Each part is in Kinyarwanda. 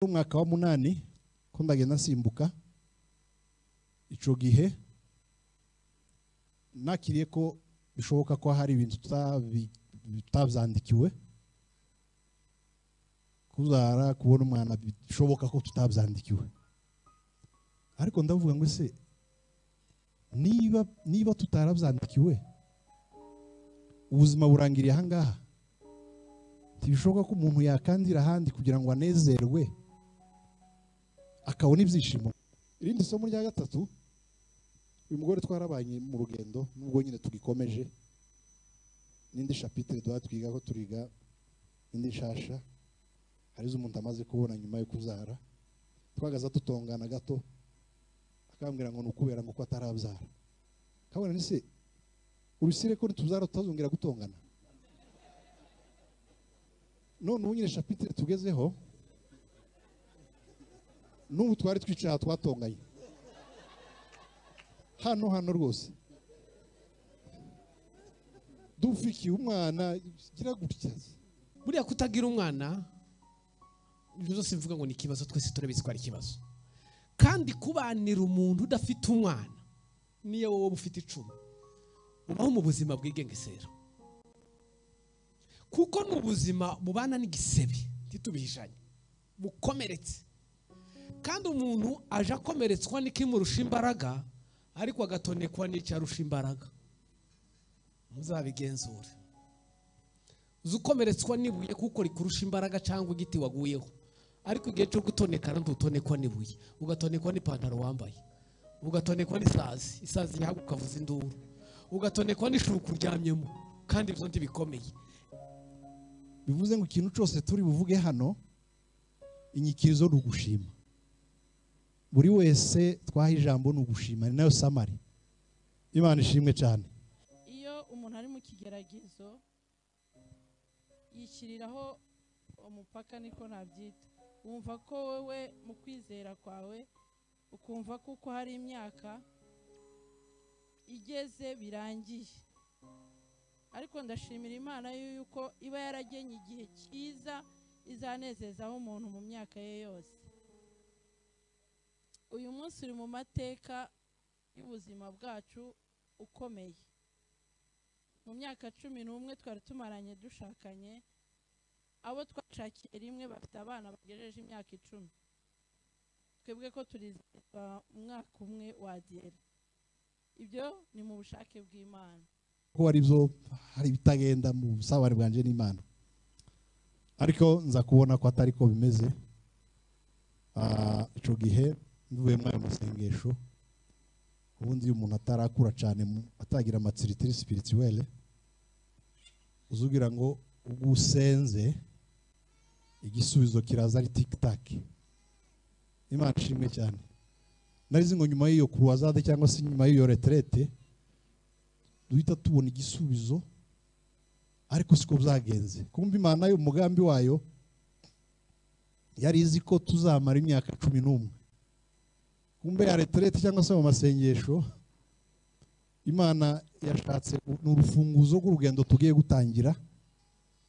umwaka wa munani ko ndagenda nsimbuka icyo gihe nakiriye ko bishoboka ko hari ibintu tutabi- tutabyandikiwe kuzara kubona umwana bishoboka ko tutabyandikiwe ariko ndavuga ngo ese niba niba tutarabyandikiwe ubuzima burangiriye aha ngaha ntibishoboka ko umuntu yakandira ahandi kugira ngo anezerwe akabona ibyishimo irindi somo rya gatatu uyu mugore twarabanye mu rugendo nubwo nyine tugikomeje n'indi shapitire duha twiga ko turiga indi nshasha hari izo umuntu amaze kubona nyuma yo kuzara twagaza dutongana gato akambwira ngo ni ukubera ngo ko atarabyara kabona ni se urusire ko nituzara tutazongera gutongana none ubu nyine shapitire tugezeho n'ubu twari twicaye aha twatonganye hano hano rwose dufikiye umwana gira gutya buriya kutagira umwana ibyo byose mvuga ngo ni ikibazo twese turabizi ko ari ikibazo kandi kubanira umuntu udafite umwana niyo wowe uba ufite icumi ubaho mu buzima bwigengesera kuko ni ubuzima bubana n'igisebe ntitubihishanye bukomeretse kandi umuntu aje akomeretswa n'ikimurusha imbaraga ariko agatonekwa n'icyarusha imbaraga muzabigenzure uzi ukomeretswa n'ibuye kuko rikurusha imbaraga cyangwa igiti waguyeho ariko igihe cyo gutonekana ntutonekwa n'ibuye ugatonekwa n'ipantaro wambaye ugatonekwa n'isazi isazi ihaguka ukavuza induru ugatonekwa n'ishuka uryamyemo kandi ibyo ntibikomeye bivuze ngo ikintu cyose turi buvuge hano inyikirizo ni ugushima buri wese twaha ijambo ni ugushima ni nayo samari imana ishimwe cyane iyo umuntu ari mu kigeragezo yishyiriraho umupaka niko nabyita wumva ko wowe mu kwizera kwawe ukumva kuko hari imyaka igeze birangiye ariko ndashimira imana yuko iba yaragenye igihe cyiza izanezezaho umuntu mu myaka ye yose uyu munsi uri mu mateka y'ubuzima bwacu ukomeye mu myaka cumi n'umwe twari tumaranye dushakanye abo twashakiye rimwe bafite abana bagejeje imyaka icumi twebwe ko turizihizwa umwaka umwe wagera ibyo ni mu bushake bw'imana ko hari byo hari ibitagenda mu busabane bwanjye n'imana ariko nza kubona ko atari ko bimeze Ah, ico gihe mvuye muri ayo masengesho ubundi iyo umuntu atarakura cyane mu- atagira amatsiritiri sipirituwele uzugira ngo ubwo usenze igisubizo kiraza ari tikitaki imana ishimwe cyane narizi ngo nyuma y'iyo kuruwazade cyangwa se nyuma y'iyo reterete duhita tubona igisubizo ariko siko byagenze kumva imana yo umugambi wayo yari izi ko tuzamara imyaka cumi n'umwe kumbe ya reterete cyangwa se mu masengesho imana yashatse u- ni urufunguzo rw'urugendo tugiye gutangira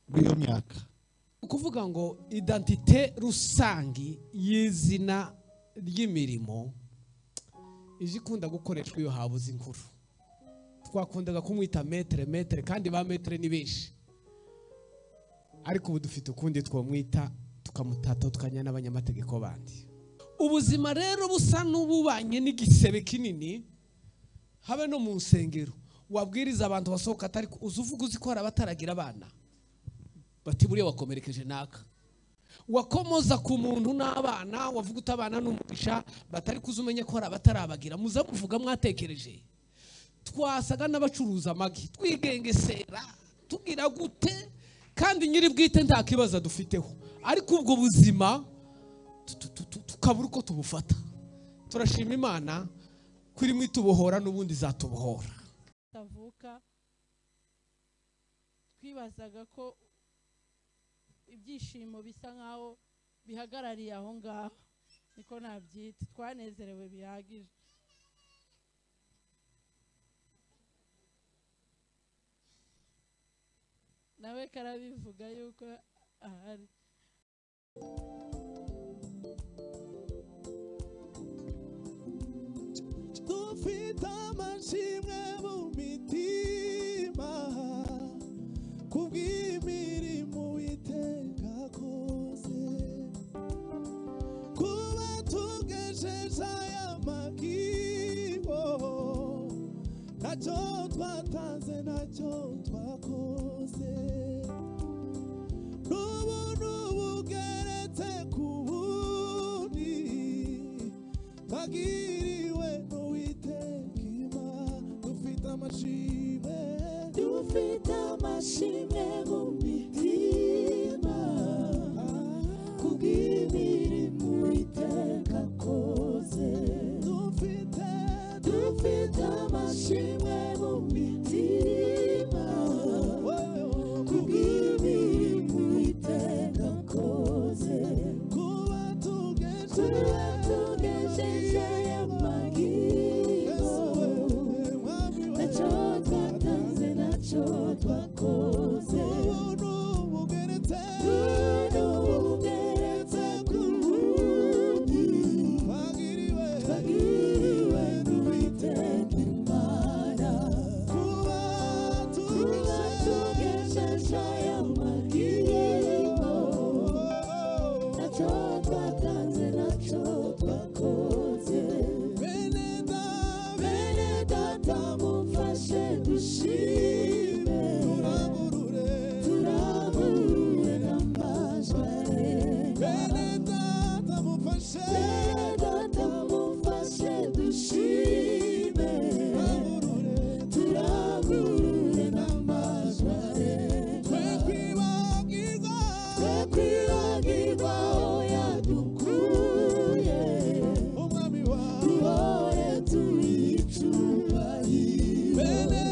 rw'iyo myaka ni ukuvuga ngo idantite rusange y'izina ry'imirimo ije ikunda gukoreshwa iyo habuze inkuru twakundaga kumwita metere metere kandi ba metere ni benshi ariko ubu dufite ukundi twamwita tukamutata tukajyana n'abanyamategeko bandi ubuzima rero busa n'ububanye n'igisebe kinini habe no mu nsengero wabwiriza abantu basohoka atari ku- uzi uvuga uzi ko hari abataragira abana bati buriya wakomerekeje naka wakomoza ku muntu n'abana wavuga utabana n'umugisha batari kuza umenye ko hari abatarabagira muza muvuga mwatekereje twasaga n'abacuruza amagi twigengesera tugira gute kandi nyiri bwite nta kibazo dufiteho ariko ubwo buzima tu- tu- tu- tukabura uko tubufata turashima imana ko irimo itubohora n'ubundi izatubohora tutavuka twibazaga ko ibyishimo bisa nkaho bihagarariye aho ngaho niko nabyita twanezerewe bihagije nawe karabivuga yuko ahari nshimwe mu mitima kubw'imirimo witeka kose kuba tugejeje aya magibo ntacyo twatanze ntacyo twakoze n'ubu n'ubu ugeretse ku bundi twagiriwe n'uwiteka imana dufite amashimwe dufite amashimwe mu mitima kubw'imirimo witeka akoze dufite dufite amashimwe mu mitima kubw'imirimo witeka akoze kuba tugejeje amagibo ntacyo twatanze ntacyo twakoze ubugeretse ku wundi twagiriwe n'uwiteka imana kuba tugejeje aya magiriro ntacyo twatanze ntacyo twakoze bene data mufashe dushime turangurure n'amajwi bene data mufashe data mufashe dushime turangurure n'amajwi twe kwibagirwa twe kwibagirwa aho yadukuye umwami wawe duhore tuyicubahire bene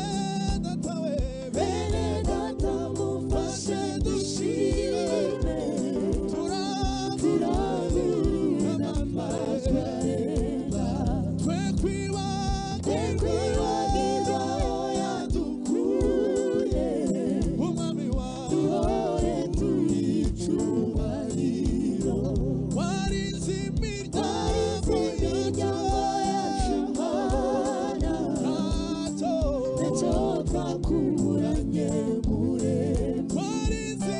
data we bene data mufashe dushime turabirire n'amajwi areba twe kwibagirwa aho yadukuye umwami wawe duhore tuyicubahiro warize imiryango yacu mana ntacyo twakuranye muremure warize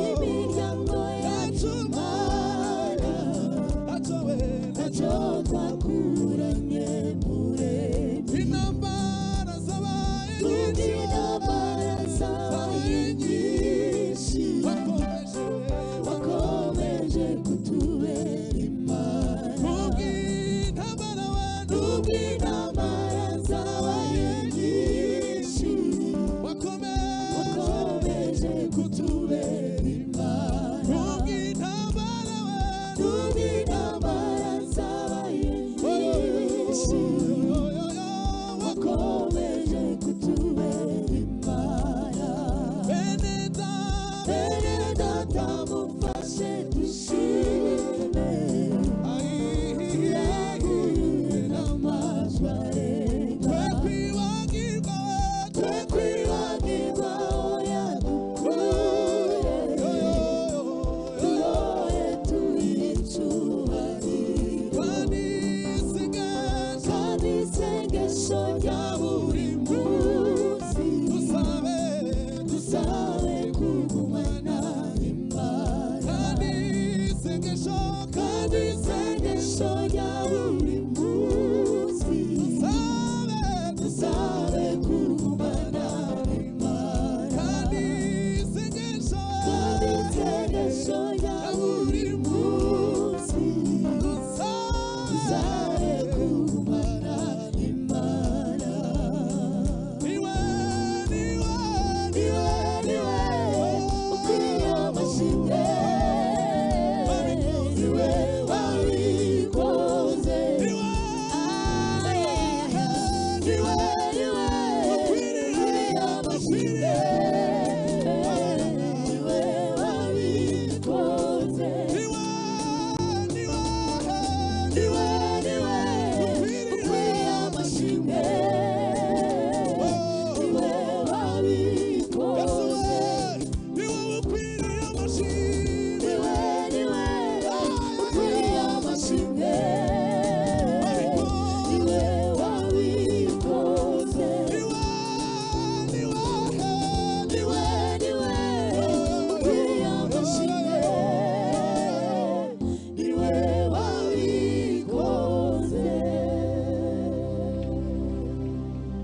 imiryango yacu mana ntacyo twakuranye muremure intambara zabaye nyinshi intambara zabaye nyinshi wakomeje kutubera imana kubw'intambara wacu kubw'intambara zabaye nyinshi wakomeje kutubera imana kubw'intambara wacu kubw'intambara zabaye nyinshi wakomeje kutubera imana bene data mufashe dushime turagurure n'amajwi arenga twe kwibagirwa aho yadukuye duhore tuyicubahire kandi isengesho rya buri munsi dusabe kugumana imbaraga kandi isengesho rya buri munsi dusabe kugumana imbaraga kandi isengesho rya buri munsi dusabe kugumana imbaraga niwe niwe ukwiye amashimwe niwe wari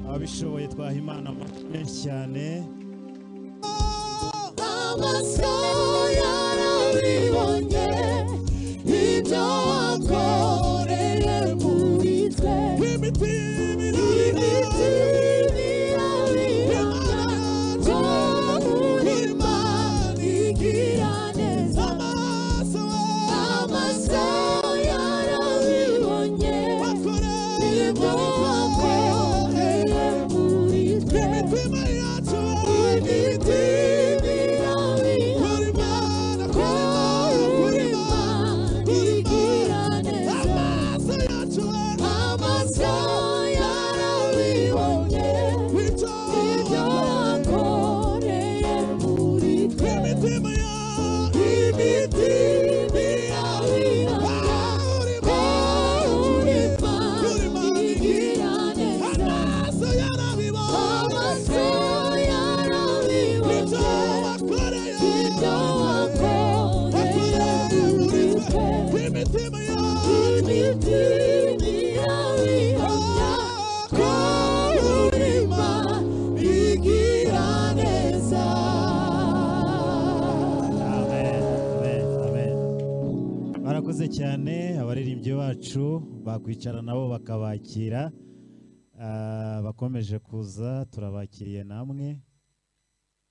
abatishoboye twaha imana amashyi menshi cyane amaso yarabibonye ibyo wakoreye muri twe imitini yabiranga ko muri Imana igira neza amaso yarabibonye ibyo wakoreye muri twe Yeah. amen amen amen barakoze cyane abaririmbyi bacu bakwicara nabo bakabakira Ah, bakomeje kuza turabakiriye namwe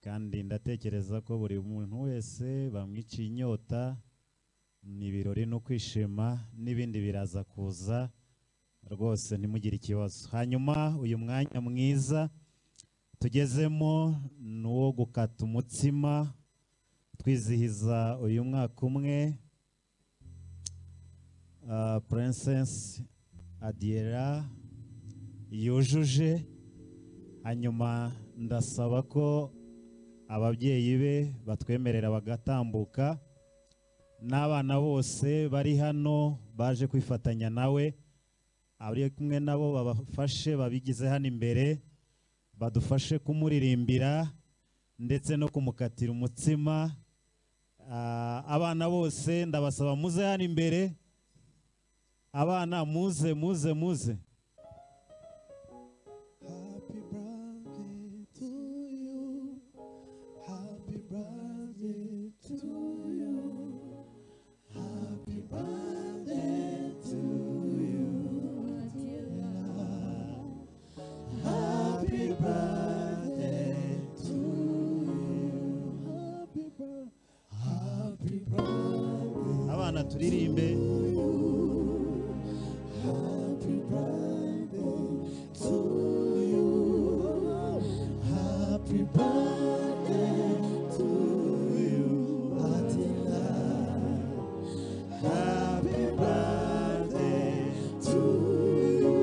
kandi ndatekereza ko buri muntu wese bamwiciye inyota ni ibirori no kwishima n'ibindi biraza kuza rwose ntimugire ikibazo hanyuma uyu mwanya mwiza tugezemo ni uwo gukata umutsima twizihiza uyu mwaka umwe ah, princess adiera yujuje hanyuma ndasaba ko ababyeyi be batwemerera bagatambuka n'abana bose bari hano baje kwifatanya nawe abari kumwe nabo babafashe babigize hano imbere badufashe kumuririmbira ndetse no kumukatira umutsima Ah, abana bose ndabasaba muze hano imbere abana muze muze muze Happy birthday to you. Happy birthday to you. Happy birthday to you, my dear love. Happy birthday to you. Happy birthday. Happy birthday. abana turirimbe Happy birthday to you. Happy birthday to you, Attila. Happy birthday to you.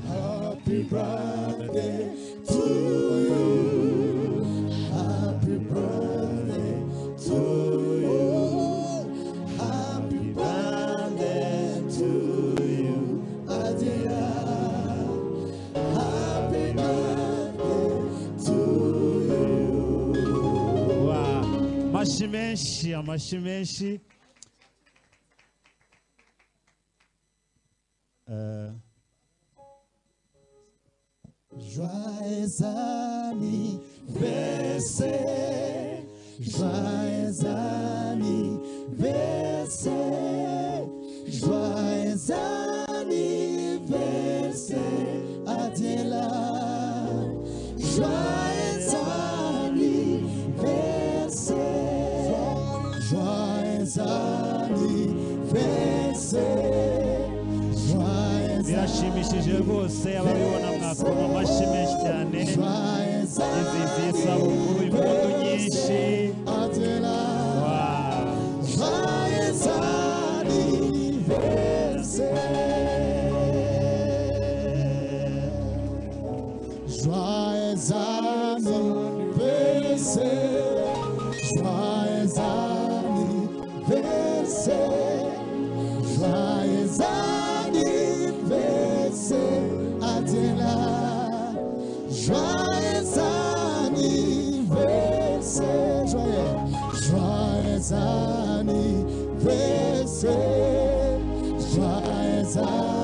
Happy birthday. Happy birthday to you. Happy birthday to you. Happy birthday to you, Adia. Happy birthday to you. Wa, amashyi menshi amashyi menshi Eh, Joyeux anniversaire, joyeux anniversaire, joyeux anniversaire, Adela. Joyeux anniversaire, joyeux anniversaire, joyeux birashimishije rwose ababibona mwakoma amashyi menshi cyane Joyeux iziziye isabukuru impundu nyinshi anniversaire, Wa, joyeux anniversaire. Joyeux anniversaire, joyeux anniversaire, joyeux anniversaire, Adela. Joyeux anniversaire, joyeux, joyeux anniversaire, joyeux anniversaire.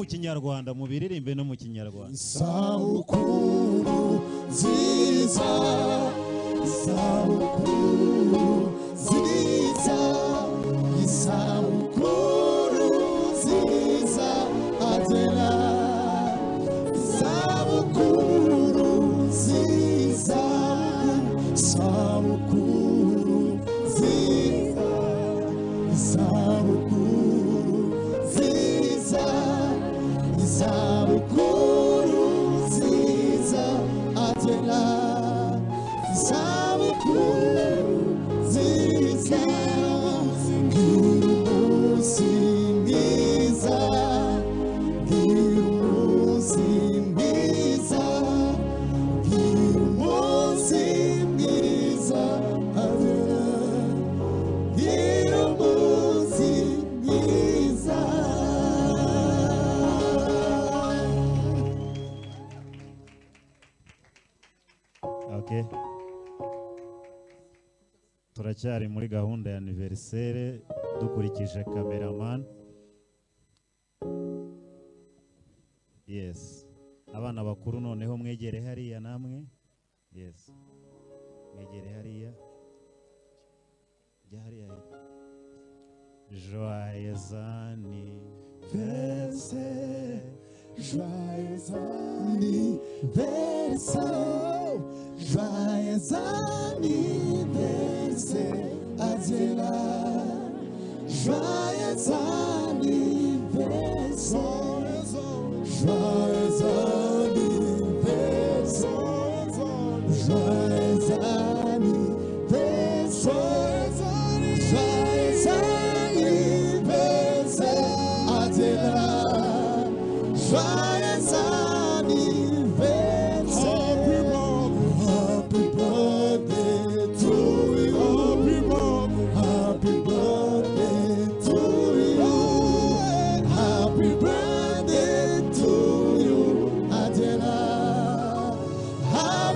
kinyarwanda mubiririmbe no mu kinyarwanda isabukuru nziza isabukuru nziza isabukuru nziza adela isabukuru nziza isabukuru nziza isabukuru nziza isabukuru nziza atela isabukuru nziza ngira umunsi mwiza ngira umunsi mwiza ngira umunsi mwiza atela ngira umunsi mwiza okay. turacyari muri gahunda ya aniverisere dukurikije cameraman yes abana bakuru noneho mwegere hariya namwe yes mwegere hariya jya hariya joyeux anniversaire Joyeux anniversaire, joyeux anniversaire, Adela. Joyeux anniversaire, joyeux anniversaire, joyeux anniversaire, joyeux anniversaire, Adela. Joyeux anniversaire.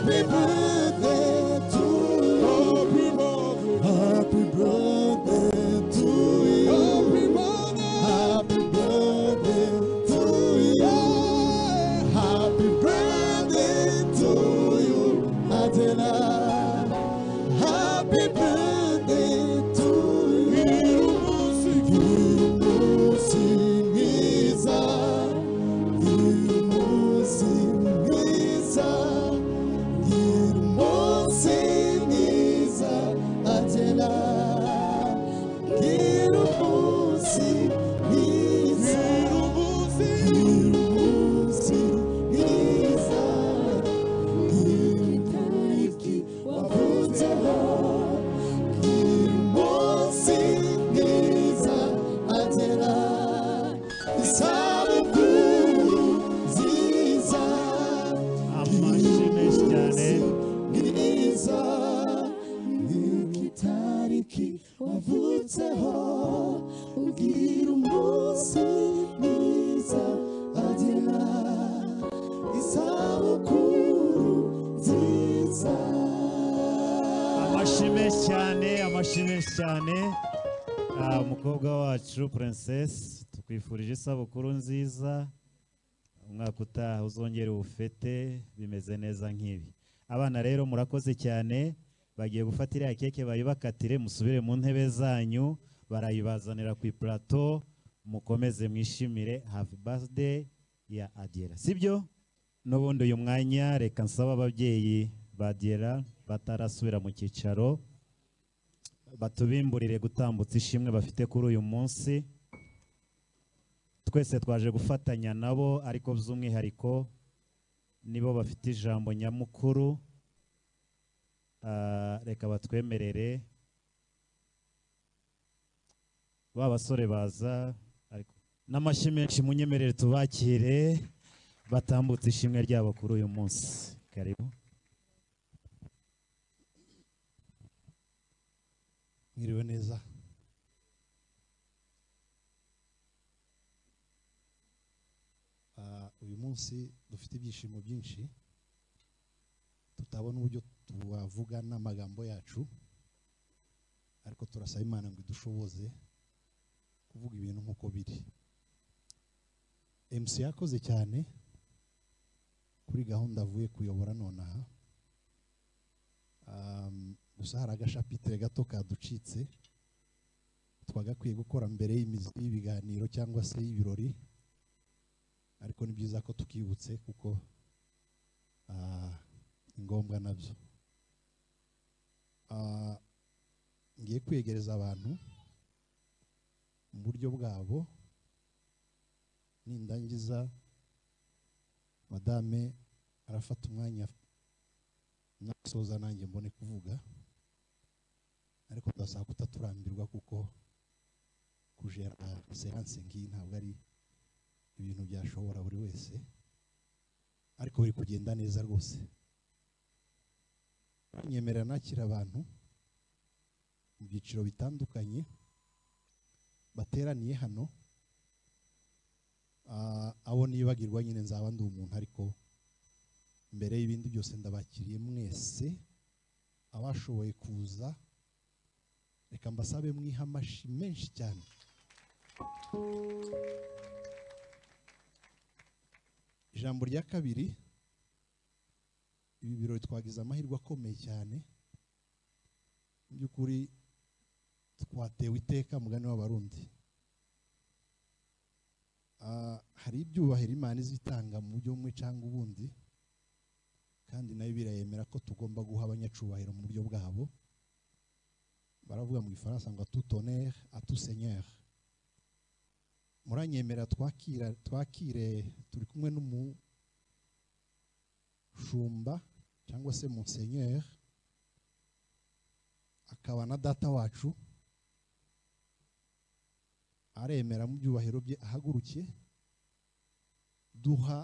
Happy birthday. Happy birthday to you. Happy birthday. Happy birthday to you. Happy birthday to you, Adela. Happy birthday to you. Happy birthday to you. Happy birthday to you. Happy birthday to you, Adela. Happy birthday to you. Umunsi mwiza, umunsi mwiza, umunsi mwiza, Adela. Girubusi, Giza. Girubusi, Giza. Girubusi, wavutseho. Girubusi, Giza, atera. Isabukuru nziza, amashyi menshi cyane Giza. Igitariki wavutseho ubwira umunsi mwiza agera isabukuru nziza amashyi menshi cyane amashyi menshi cyane Ah, umukobwa wacu princess tukwifurije isabukuru nziza umwaka utaha uzongere ubufete bimeze neza nk'ibi abana rero murakoze cyane bagiye gufata iriya keke bayibakatire musubire mu ntebe zanyu barayibazanira ku ipurato mukomeze mwishimire happy birthday ya adiyera sibyo n'ubundi uyu mwanya reka nsaba ababyeyi ba adiyera batarasubira mu cyicaro batubimburire gutambutsa ishimwe bafite kuri uyu munsi twese twaje gufatanya nabo ariko by'umwihariko nibo bafite ijambo nyamukuru Ah, reka batwemerere ba basore baza ariko n'amashyi menshi munyemerere tubakire batambutse ishimwe ryabo kuri uyu munsi karibu mwiriwe neza Ah, uyu munsi dufite ibyishimo byinshi tutabona uburyo tuwavuga n'amagambo yacu ariko turasaba imana ngo idushoboze kuvuga ibintu nk'uko biri mc yakoze cyane kuri gahunda avuye kuyobora nonaha Um, gusa hari agashapitire gato kaducitse twagakwiye gukora mbere y'imizi- y'ibiganiro cyangwa se y'ibirori ariko ni byiza ko tukibutse kuko ah, ni ngombwa nabyo Ah, ngiye kwegereza abantu mu buryo bwabo nindangiza madame arafata umwanya nasoza nanjye mbone kuvuga ariko ndasaba kutaturambirwa kuko kujera seanse nk'iyi ntabwo ari ibintu byashobora buri wese ariko biri kugenda neza rwose nyemerera nakira abantu mu byiciro bitandukanye bateraniye hano Ah, abo nibagirwa nyine nzaba ndi umuntu ariko mbere y'ibindi byose ndabakiriye mwese abashoboye kuza reka mbasabe mwihe amashi menshi cyane ijambo rya kabiri ibi birori twagize amahirwe akomeye cyane mu by'ukuri twatewe iteka mugani w'abarundi Ah, hari ibyubahiro imana izitanga mu buryo bumwe cyangwa ubundi kandi nayo birayemera ko tugomba guha abanyacubahiro mu buryo bwabo baravuga mu gifaransa ngo tout honneur à tout seigneur muranyemera twakira twakire turi kumwe n'umushumba cyangwa se monseigneur akaba na data wacu aremera mu byubahiro bye ahagurukiye duha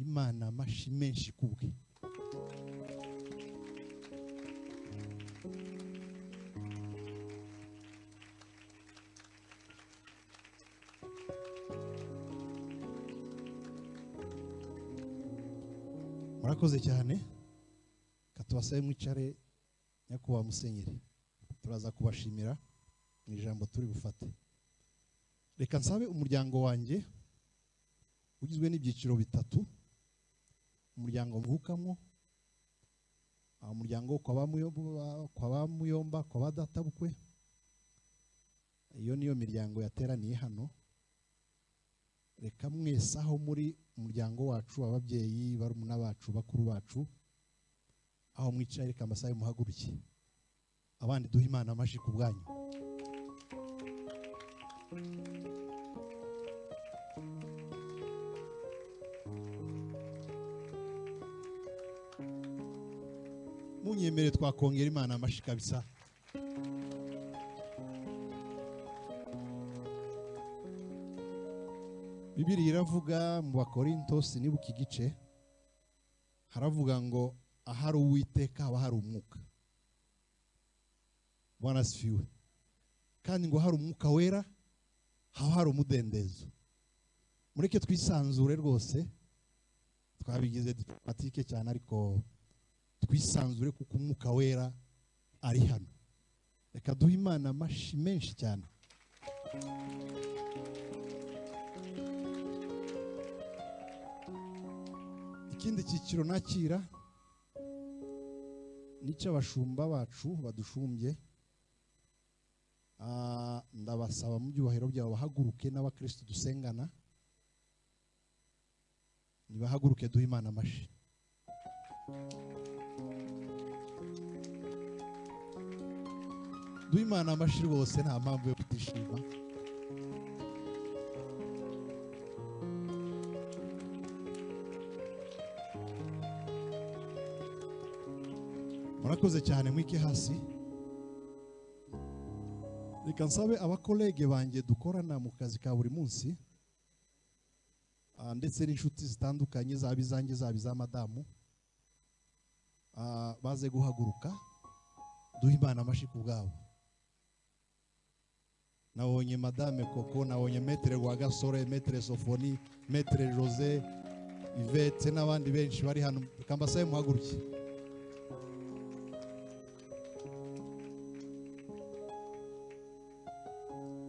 imana amashi menshi kubwe murakoze cyane reka tubasabe mwicare nyakubahwa musenyeri turaza kubashimira mu ijambo turi bufate reka nsabe umuryango wanjye ugizwe n'ibyiciro bitatu umuryango mvukamo ah, umuryango kwa ba Muyomba- kwa ba muyomba kwa ba databukwe iyo niyo miryango yateraniye hano reka mwese aho muri umuryango wacu ababyeyi barumuna bacu bakuru bacu aho mwicaye reka amasaha muhagurukiye abandi duhe imana amashyi ku bwanyu munyemere twakongera imana amashyi kabisa bibiri iravuga mu bakorinto sinibuka igice haravuga ngo ahari uwiteka haba hari umwuka bwana sifiwe kandi ngo hari umwuka wera haba hari umudendezo mureke twisanzure rwose twabigize diplomatike cyane ariko twisanzure kuko umwuka wera ari hano reka duhe imana amashyi menshi cyane ikindi cyiciro nakira ni icy'abashumba bacu badushumbye Ah, ndabasaba mu byubahiro byabo bahaguruke n'abakirisitu dusengana nibahaguruke duhe imana amashyi duhe imana amashyi rwose nta mpamvu yo kutishima murakoze cyane mwike hasi reka nsabe abakolege banjye dukorana mu kazi ka buri munsi ah, ndetse n'inshuti zitandukanye zaba izanjye zaba iza madamu ah, baze guhaguruka duhe imana amashyi ku bwabo nabonye madame koko nabonye metere rwagasore metere sofoni metere jose ivetse n'abandi benshi bari hano reka mbasabe muhaguruke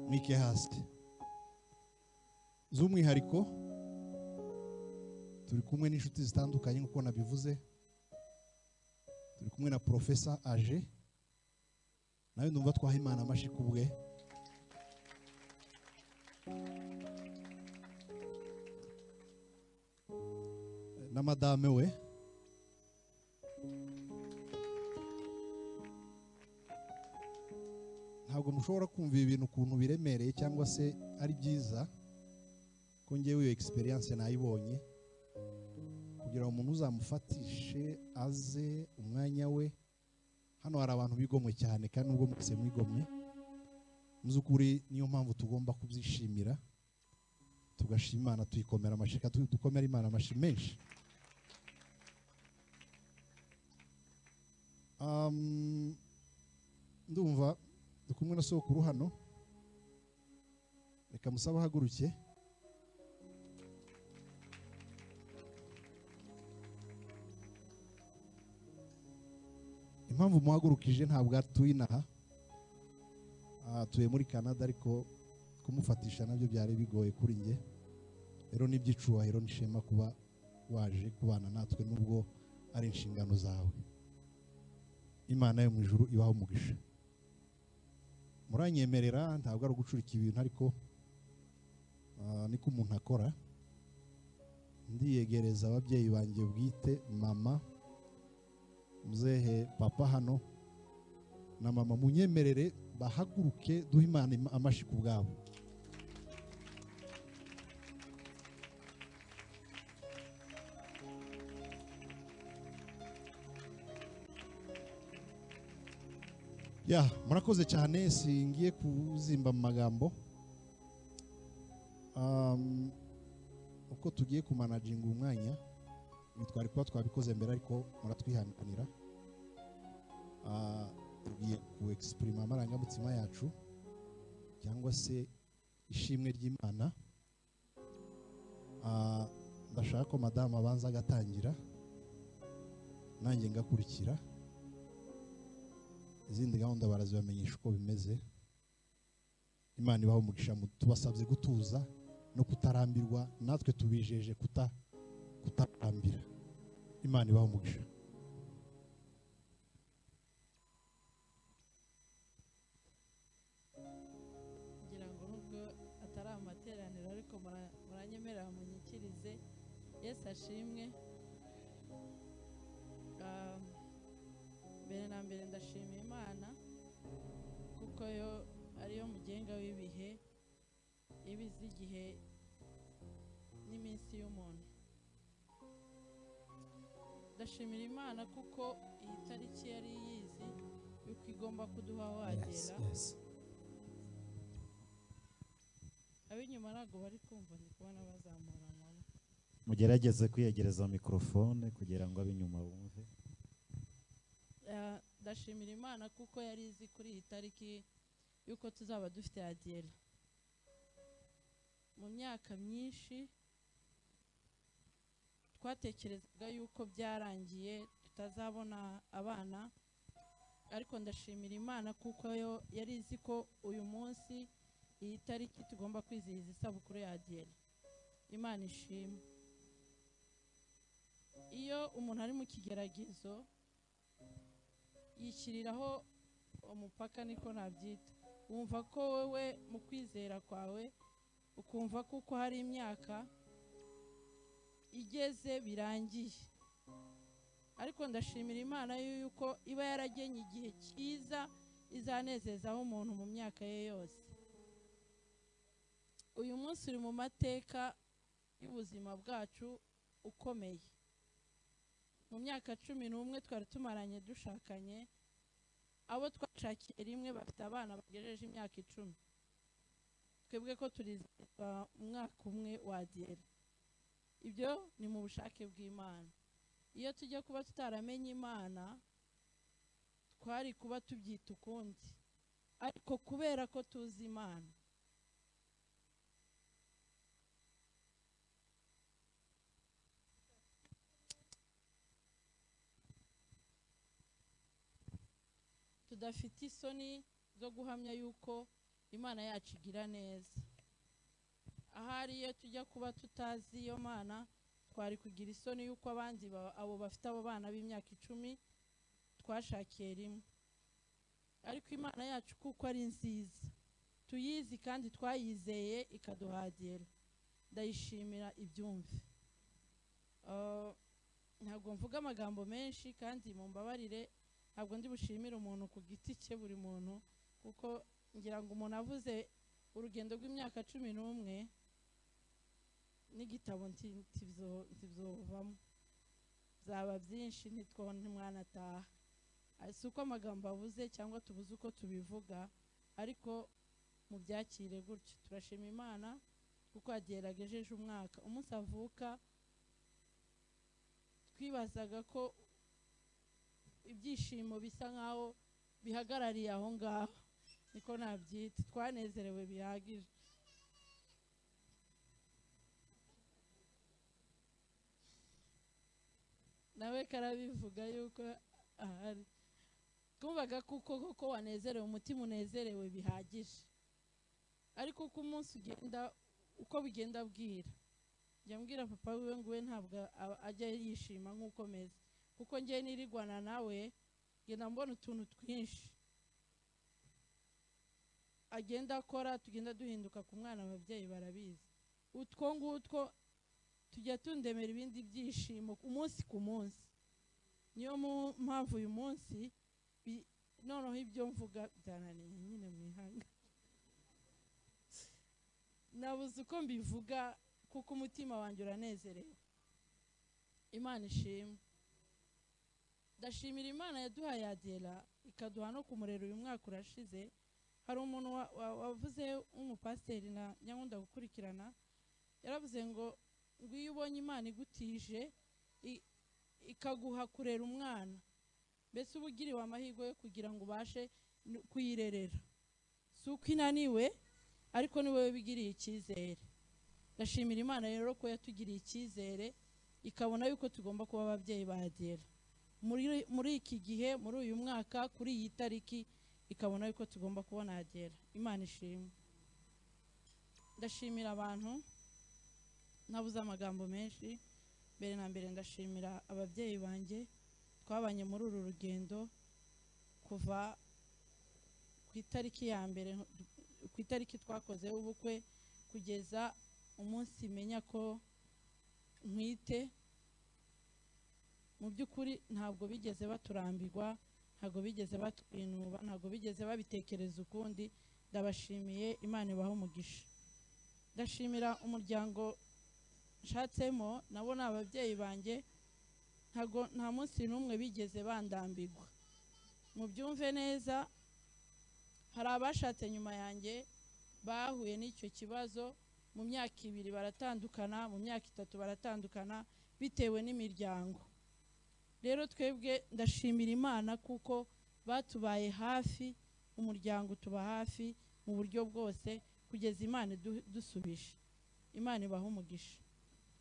mwike hasi z'umwihariko turi kumwe n'inshuti zitandukanye nk'uko nabivuze turi kumwe na porofesa aje nawe numva twaha imana amashyi ku bwe na madame we ntabwo mushobora kumva ibi bintu ukuntu biremereye cyangwa se ari byiza ko ngewe iyo egisperiyanse nayibonye kugira ngo umuntu uzamufatishe aze umwanya we hano hari abantu bigomwe cyane kandi nubwo mwese mwigomwe muby'ukuri niyo mpamvu tugomba kubyishimira tugashima imana tuyikomera amashyi kandi dukomera imana amashyi menshi Um, ndumva ndi kumwe na sokuru hano reka musabe ahaguruke impamvu muhagurukije ntabwo atuye inaha atuye muri canada ariko kumufatisha nabyo byari bigoye kuri njye rero ni iby'icyubahiro n'ishema kuba waje kubana natwe nubwo ari inshingano zawe imana yo mu ijuru ibaho umugisha muranyemerera ntabwo ari ugucurika ibintu ariko ah, niko umuntu akora ndiyegereza ababyeyi banjye bwite mama muzehe papa hano na mama munyemerere bahaguruke duhe imana ima- amashyi ku bwabo ya murakoze cyane singiye kuzimba mu magambo Um, uko tugiye kumanaginga umwanya twari kuba twabikoze mbere ariko muratwihanganira Ah, tugiye ku egisipurima amarangamutima yacu cyangwa se ishimwe ry'imana Ah, ndashaka ko madamu abanza agatangira nanjye ngakurikira izindi gahunda barazibamenyesha uko bimeze imana ibaho umugisha mu- tubasabye gutuza no kutarambirwa natwe tubijeje kuta kutarambira imana ibaho umugisha kugira ngo nubwo atari amateraniro ariko mura- muranyemerera munyikirize yesu ashimwe Ah, mbere na mbere ndashima imana kuko yo ariyo mugenga w'ibihe iba izi igihe n'iminsi y'umuntu ndashimira imana kuko iyi tariki yari yizi yuko igomba kuduha wagera ab'inyuma ntabwo bari kumva ndi kubona bazamura amaboko mugerageze kwiyegereza mikorofone kugira ngo ab'inyuma bumve Ah, ndashimira imana kuko yari izi kuri iyi tariki y'uko tuzaba dufite adiyeri mu myaka myinshi twatekerezaga yuko byarangiye tutazabona abana ariko ndashimira imana kuko yo yari izi ko uyu munsi iyi tariki tugomba kwizihiza isabukuru ya adiyeri imana ishimwe iyo umuntu ari mu kigeragezo yishyiriraho umupaka niko nabyita wumva ko wowe mu kwizera kwawe ukumva kuko hari imyaka igeze birangiye ariko ndashimira imana yuko iba yaragenye igihe cyiza izanezezaho umuntu mu myaka ye yose uyu munsi uri mu mateka y'ubuzima bwacu ukomeye mu myaka cumi n'umwe twari tumaranye dushakanye abo twashakiye rimwe bafite abana bagejeje imyaka icumi twebwe ko turizihizwa umwaka umwe wadiyeri ibyo ni mu bushake bw'imana iyo tujya kuba tutaramenye imana twari kuba tubyita ukundi ariko kubera ko tuzi imana tudafite isoni zo guhamya yuko imana yacu igira neza ahari iyo tujya kuba tutazi iyo mana twari kugira isoni y'uko abandi ba- abo bafite abo bana b'imyaka icumi twashakiye rimwe ariko imana yacu kuko ari nziza tuyizi kandi twayizeye ikaduhagera ndayishimira ibyumve Ah, ntabwo mvuga amagambo menshi kandi mumbabarire ntabwo ndi bushimire umuntu ku giti cye buri muntu kuko ngira ngo umuntu avuze urugendo rw'imyaka cumi n'umwe n'igitabo nti- ntibyo- ntibyovamo byaba byinshi ntitwo ntimwanataha Ah, si uko amagambo abuze cyangwa tubuze uko tubivuga ariko mubyakire gutyo turashima imana kuko yageragejeje umwaka umunsi avuka twibazaga ko ibyishimo bisa nk'aho bihagarariye aho ngaho niko nabyita twanezerewe bihagije nawe karabivuga yuko ahari twumvaga kuko koko wanezerewe umutima unezerewe bihagije ariko uko umunsi ugenda uko bigenda bwira njya mbwira papa wiwe ngo we ntabwo a- ajya yishima nk'uko meze kuko ngewe nirigwana nawe ngenda mbona utuntu twinshi agenda akora tugenda duhinduka ku mwana ababyeyi barabizi utwo ngutwo tujya tundemera ibindi byishimo umunsi ku munsi niyo mu- mpamvu uyu munsi bi- noneho ibyo mvuga byananiye nyine mu ihanga nabuze uko mbivuga kuko umutima wanjye uranezerewe imana ishimwe ndashimira imana yaduhaye adela ikaduha no kumurera uyu mwaka urashize hari umuntu wa- wa- wavuze w'umupasiteri na nyankunda gukurikirana yaravuze ngo ngo iyo ubonye imana igutije i- ikaguha kurera umwana mbese uba ugiriwe amahirwe yo kugira ngo ubashe n- kuyirerera si uko inaniwe ariko ni wowe bigiriye icyizere ndashimira imana rero ko yatugiriye icyizere ikabona yuko tugomba kuba ababyeyi ba adela muri, muri iki gihe muri uyu mwaka kuri iyi tariki ikabona yuko tugomba kubona adela imana ishimwe ndashimira abantu ntabuze amagambo menshi mbere na mbere ndashimira ababyeyi banjye twabanye muri uru rugendo kuva ku itariki ya mbere ku itariki twakozeho ubukwe kugeza umunsi menya ko ntwite mu by'ukuri ntabwo bigeze baturambirwa ntabwo bigeze batwinuba ntabwo bigeze babitekereza ukundi ndabashimiye imana ibaha umugisha ndashimira umuryango nshatsemo nabo ni ababyeyi banjye ntago nta munsi n'umwe bigeze bandambigwa mubyumve neza hari abashatse nyuma yanjye bahuye n'icyo kibazo mu myaka ibiri baratandukana mu myaka itatu baratandukana bitewe n'imiryango rero twebwe ndashimira imana kuko batubaye hafi umuryango utuba hafi mu buryo bwose kugeza imana idu- idusubije imana ibaha umugisha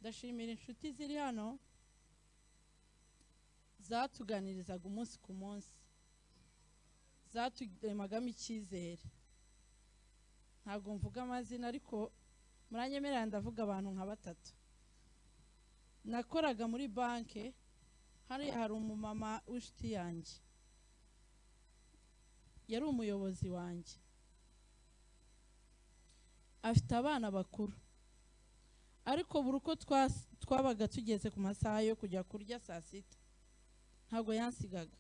ndashimira inshuti ziri hano zatuganirizaga umunsi ku munsi zaturemagamo icyizere ntabwo mvuga amazina ariko muranyemerera ndavuga abantu nka batatu nakoraga muri banki hariya hari umumama w'inshuti yanjye yari umuyobozi wanjye afite abana bakuru ariko buri uko twas- twabaga tugeze ku masaha yo kujya kurya saa sita ntabwo yansigaga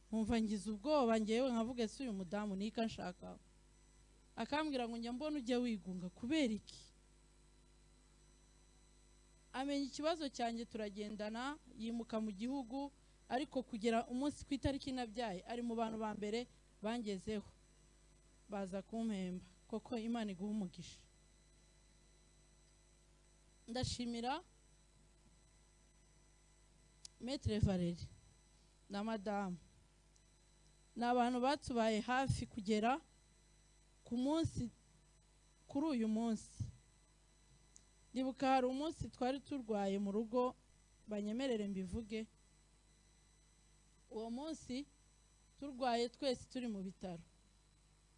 nkumva ngize ubwoba ngewe nkavuga ese uyu mudamu ni iki anshakaho akambwira ngo njya mbona ujya wigunga kubera iki amenya ikibazo cyanjye turagendana yimuka mu gihugu ariko kugera umunsi ku itariki nabyaye ari mu bantu ba mbere bangezeho baza kumpemba koko imana iguha umugisha ndashimira metre valeri na madamu ni abantu batubaye hafi kugera ku munsi kuri uyu munsi ndibuka hari umunsi twari turwaye mu rugo banyemerere mbivuge uwo munsi turwaye twese turi mu bitaro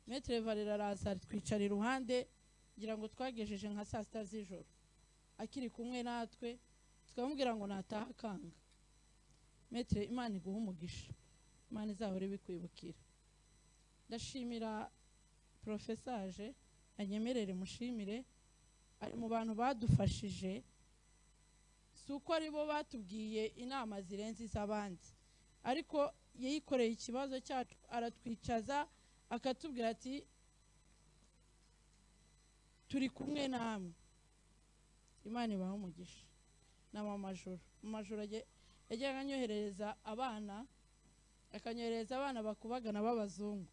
metre valeri araza twicara iruhande ngira ngo twagejeje nka saa sita z'ijoro akiri kumwe natwe tukamubwira ngo nataha akanga metero imana iguha umugisha imana izahora ibikwibukira ndashimira porofesaje anyemerere mushimire ari mu bantu badufashije si uko ari bo batubwiye inama zirenze iz'abandi ariko yayikoreye ikibazo cyacu aratwicaza akatubwira ati turi kumwe namwe imana ibaha umugisha ni amamajoro amajoro ajye- yajyaga anyoherereza abana akanyoherereza abana bakubagana b'abazungu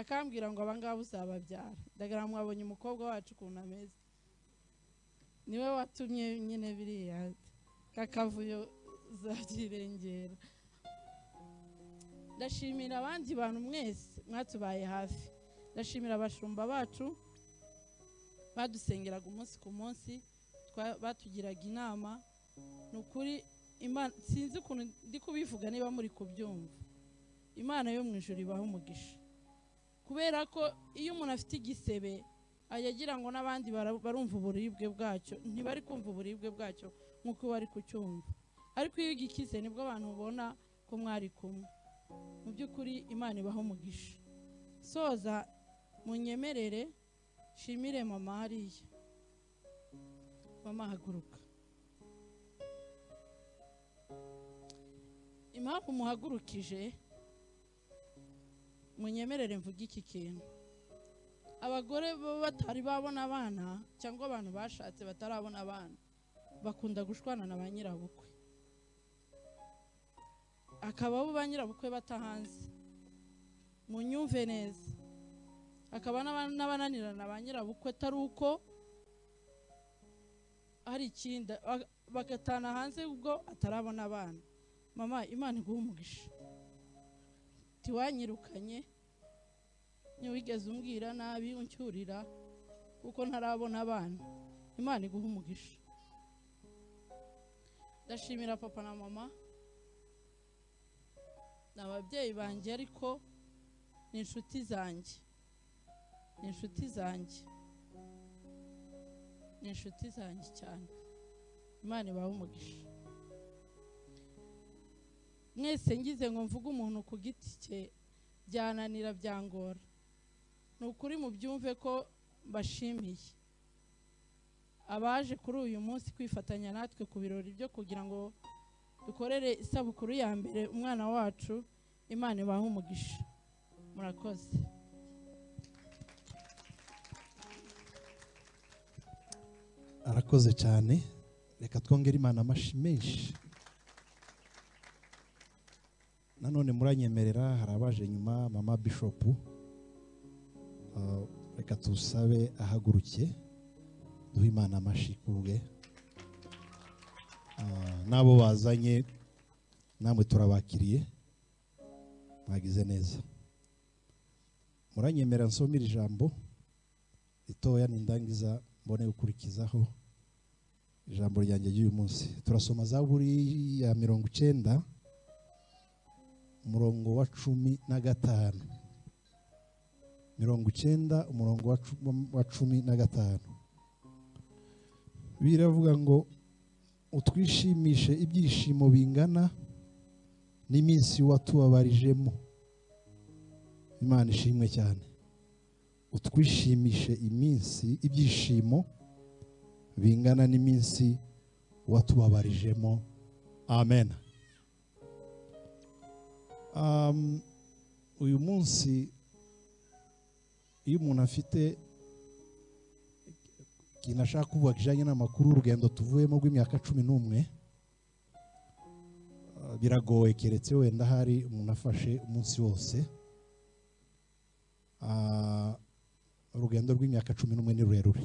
akambwira ngo abangaba uzababyara ndagara mwabonye umukobwa wacu ukuntu ameze niwe watumye nyine biriya kakavuyo zabyirengera ndashimira abandi bantu mwese mwatubaye hafi ndashimira abashumba bacu badusengeraga umunsi ku munsi twa- batugiraga inama ni ukuri Imana- sinzi ukuntu ndi kubivuga niba muri kubyumva imana yo mu ijoro ibaha umugisha kubera ko iyo umuntu afite igisebe ajya agira ngo n'abandi bara- barumva uburibwe bwacyo ntibari kumva uburibwe bwacyo nk'uko bari kucyumva ariko iyo ugikize nibwo abantu ubona ko mwari kumwe mu by'ukuri imana ibaho umugisha soza munyemerere nshimire mama hariya mama haguruka impamvu muhagurukije munyemerere mvuge iki kintu abagore baba batari babona abana cyangwa abantu bashatse batarabona abana bakunda gushwana na ba nyirabukwe akaba abo ba nyirabukwe batahanze munyumve neza hakaba n'aba- n'abananirana ba nyirabukwe atari uko hari ikindi ba- bagatana hanze ubwo atarabona abana mama imana iguha umugisha ntiwanyirukanye ntiwigeze umbwira nabi uncyurira kuko ntarabona abana imana iguha umugisha ndashimira papa na mama ni ababyeyi banjye ariko ni inshuti zanjye ni inshuti zanjye ni inshuti zanjye cyane imana ibahe umugisha mwese ngize ngo mvuge umuntu ku giti cye byananira byangora ni ukuri mubyumve ko mbashimiye abaje kuri uyu munsi kwifatanya natwe ku birori byo kugira ngo dukorere isabukuru ya mbere umwana wacu imana ibahe umugisha murakoze arakoze cyane reka twongere imana amashi menshi nanone muranyemerera hari abaje nyuma mama bishopu Ah, reka tusabe ahaguruke duhe imana amashi ku bwe Ah, n'abo bazanye namwe turabakiriye mwagize neza muranyemerera nsomera ijambo ritoya nindangiza mbone gukurikizaho ijambo ryanjye ry'uyu munsi turasoma zaburi ya mirongo icyenda umurongo wa cumi na gatanu mirongo icyenda umurongo wa cu- wa cumi na gatanu biravuga ngo utwishimishe ibyishimo bingana n'iminsi watubabarijemo imana ishimwe cyane utwishimishe iminsi ibyishimo bingana n'iminsi watubabarijemo amen Um, uyu munsi iyo umuntu afite ikintu ashaka kuvuga kijyanye n'amakuru urugendo tuvuyemo rw'imyaka cumi n'umwe uh, biragoye keretse wenda hari umuntu afashe umunsi wose Ah, urugendo rw'imyaka cumi n'umwe ni rurerure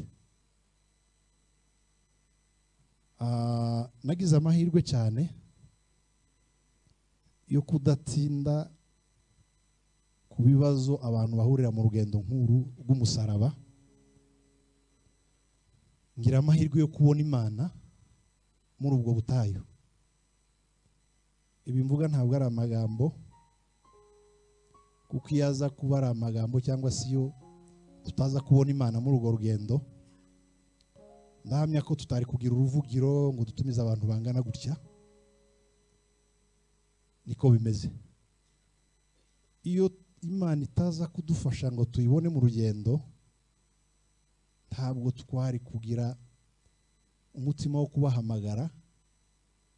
Ah, nagize amahirwe cyane yo kudatinda ku bibazo abantu bahurira mu rugendo nk'uru rw'umusaraba ngira amahirwe yo kubona imana muri ubwo butayu ibi mvuga ntabwo ari amagambo kuko iyo aza kuba ari amagambo cyangwa se iyo tutaza kubona imana muri urwo rugendo ndahamya ko tutari kugira uruvugiro ngo dutumize abantu bangana gutya niko bimeze iyo imana itaza kudufasha ngo tuyibone mu rugendo ntabwo twari kugira umutima wo kubahamagara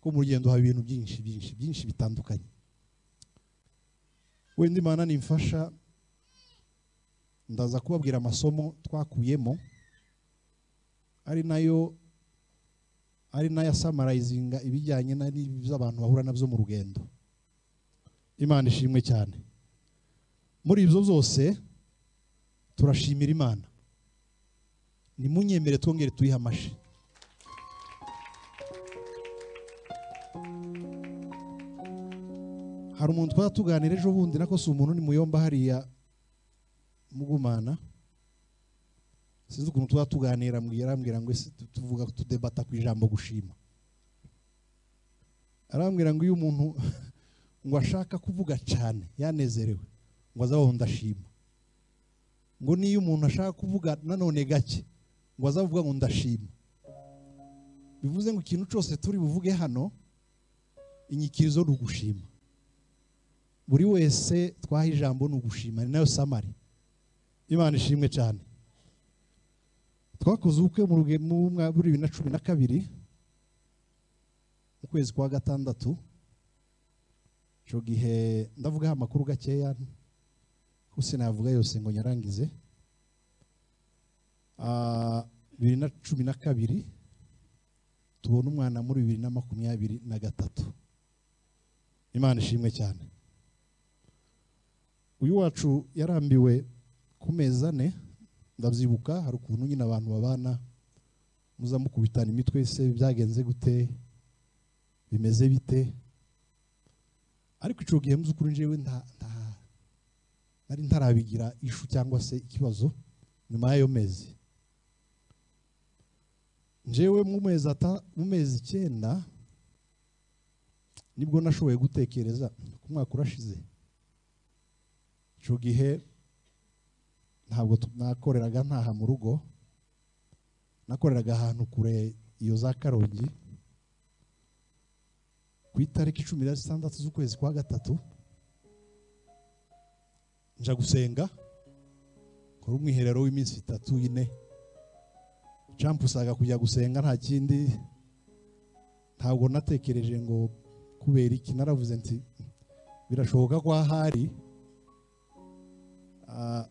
ko mu rugendo haba ibintu byinshi byinshi byinshi bitandukanye wenda imana nimfasha ndaza kubabwira amasomo twakuyemo ari nayo ari nayo asamarayizinga ibijyanye na n'iby'abantu bahura nabyo mu rugendo imana ishimwe cyane muri ibyo byose turashimira imana nimunyemere twongere tuyihe amashi hari umuntu twaba tuganira ejo bundi nako si umuntu ni muyomba hariya mugumana sinzi ukuntu twaba tuganira ambwira arambwira ngo ese tu- tuvuga tudebata ku ijambo gushima arambwira ngo iyo umuntu ngo ashaka kuvuga cyane yanezerewe ngo aze aho ndashima ngo niyo umuntu ashaka kuvuga nanone gake ngo aze avuga ngo ndashima bivuze ngo ikintu cyose turi buvuge hano inyikirizo ni ugushima buri wese twaha ijambo ni ugushima ni nayo samari imana ishimwe cyane twakoze ubukwe mu ruge- mu mwaka wa bibiri na cumi na kabiri mu kwezi kwa gatandatu icyo gihe ndavugaho amakuru gakeya kuko sinavuga yose ngo nyarangize Ah, bibiri na cumi na kabiri tubona umwana muri bibiri na makumyabiri na gatatu imana ishimwe cyane uyu wacu yarambiwe ku mezi ane ndabyibuka hari ukuntu nyine abantu babana muza mukubitana imitwe se byagenze gute bimeze bite ariko icyo gihe mu by'ukuri njyewe nta nta nari ntarabigira ishu cyangwa se ikibazo nyuma y'ayo mezi njyewe mu mezi ata mu mezi icyenda nibwo nashoboye gutekereza ku mwaka urashize icyo gihe ntabwo tu- nakoreraga ntaha mu rugo nakoreraga ahantu kure iyo za karongi ku itariki cumi na zitandatu z'ukwezi kwa gatatu nja gusenga kora umwiherero w'iminsi itatu ine campusaga kujya gusenga nta kindi ntabwo natekereje ngo kubera iki naravuze nti birashoboka ko ahari ah,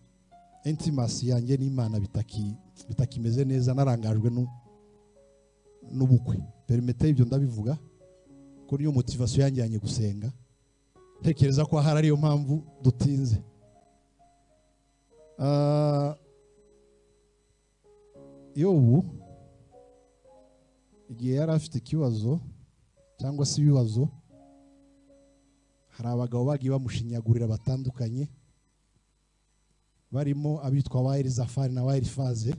intimacy yanjye n'imana bitaki- bitakimeze neza narangajwe nu- n'ubukwe perimete ibyo ndabivuga ko niyo motivasiyo yanjyanye gusenga ntekereza ko ahari ariyo mpamvu dutinze Ah, yobu igihe yari afite ikibazo cyangwa se ibibazo hari abagabo bagiye bamushinyagurira batandukanye barimo abitwa ba erizafari na ba erifaze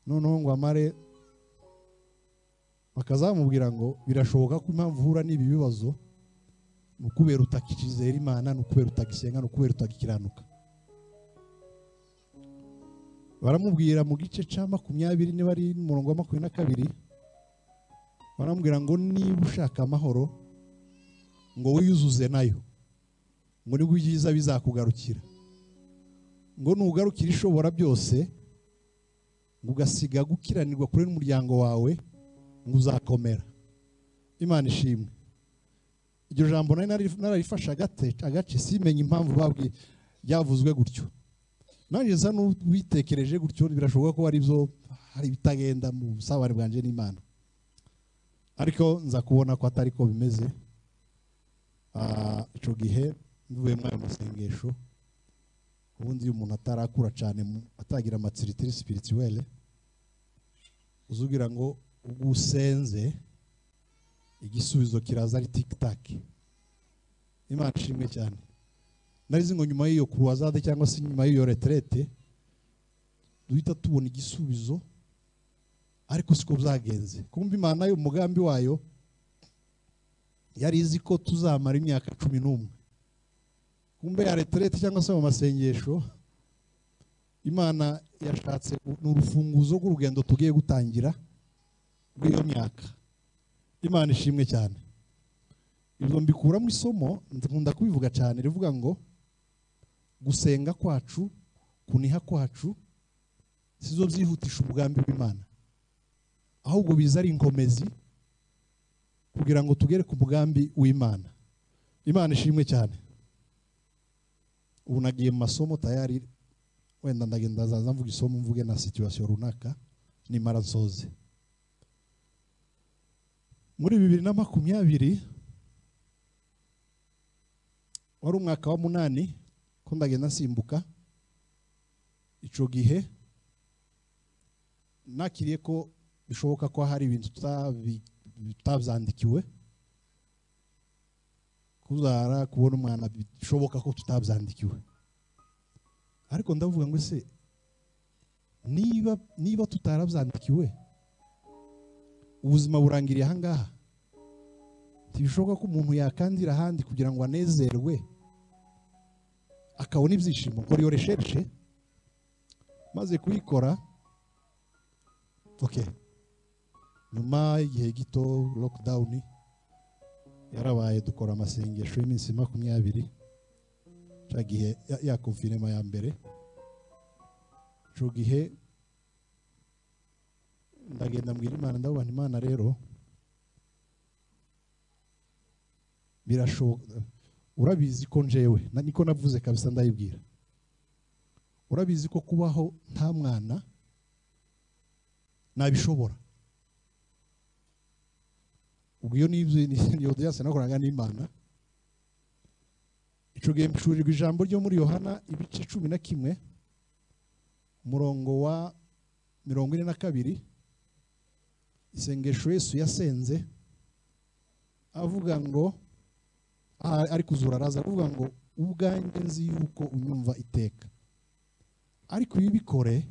noneho ngo amare bakazamubwira ngo birashoboka ko impamvu uhura n'ibi bibazo ni ukubera utakizera imana ni ukubera utagisenga ni ukubera utagikiranuka baramubwira mu gice cya makumyabiri niba ari n'umurongo wa makumyabiri na kabiri baramubwira ngo niba ushaka amahoro ngo wiyuzuze nayo ngo nibwo ibyiza bizakugarukira ngo nugarukira ishobora byose ngo ugasiga gukiranirwa kure n'umuryango wawe ngo uzakomera imana ishimwe iryo jambo nari nari- nararifashe agate- agace simenye impamvu babwi byavuzwe gutyo nanjye nsa n'ubitekereje gutyo birashoboka ko hari ibyo hari ibitagenda mu busabane bwanjye n'imana ariko nza kubona ko atari ko bimeze Ah, icyo gihe mvuye muri ayo masengesho ubundi iyo umuntu atarakura cyane mu- atagira amatsiritiri sipirituwere uzugira ngo ubwo usenze igisubizo kiraza ari tikitaki imana ishimwe cyane narizi ngo nyuma y'iyo kuruwazade cyangwa se nyuma y'iyo reterete duhita tubona igisubizo ariko siko byagenze kumva imana yo umugambi wayo yari izi ko tuzamara imyaka cumi n'umwe kumbe ya reterete cyangwa se mu masengesho imana yashatse u- ni urufunguzo rw'urugendo tugiye gutangira rw'iyo myaka imana ishimwe cyane ibyo mbikuramo isomo nkunda kubivuga cyane rivuga ngo gusenga kwacu kuniha kwacu si zo byihutisha umugambi w'imana ahubwo biza ari inkomezi kugira ngo tugere ku mugambi w'imana imana ishimwe cyane ubu nagiye mu masomo tayari wenda ndagenda ndazaza mvuga isomo mvuge na situwasiyo runaka nimara nsoze muri bibiri na makumyabiri wari umwaka wa munani ko ndagenda nsimbuka icyo gihe nakiriye ko bishoboka ko hari ibintu tutabi- tutabyandikiwe kuzara kubona umwana bishoboka ko tutabyandikiwe ariko ndavuga ngo ese niba niba tutarabyandikiwe ubuzima burangiriye ahangaha ntibishoboka ko umuntu yakandira ahandi kugira ngo anezerwe akabona ibyishimo kora iyo resherishe maze kuyikora ok nyuma y'igihe gito lockdown yarabaye dukora amasengesho y'iminsi makumyabiri cya gihe ya- ya konfinema ya mbere icyo gihe ndagenda mbwira imana ndabona imana rero birashoboka urabizi ko njewe na- niko navuze kabisa ndayibwira urabizi ko kubaho nta mwana nabishobora ubwo iyo nibyo niyo byase nakoraga n'imana icyo gihe mshurirwa ijambo ryo muri yohana ibice cumi na kimwe umurongo wa mirongo ine na kabiri isengesho yesu yasenze avuga ngo aha ari kuzura araza aravuga ngo ubwanjye nzi yuko unyumva iteka ariko iyo ubikore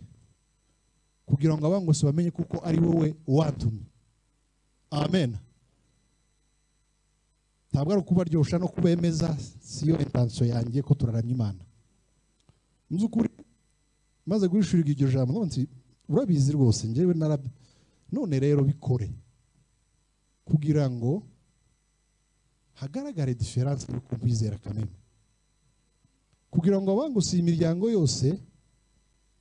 kugira ngo abangose bamenye kuko ari wowe watumye amen ntabwo ari ukubaryoshya no kubemeza siyo intansiyo yanjye ko turaramya imana nzi ukuri maze guhishurirwa iryo jambo none nsi- urabizi rwose njyewe narabi none rero bikore kugira ngo hagaragare diferanse yo kubwizera kameme kugira ngo abangusiye imiryango yose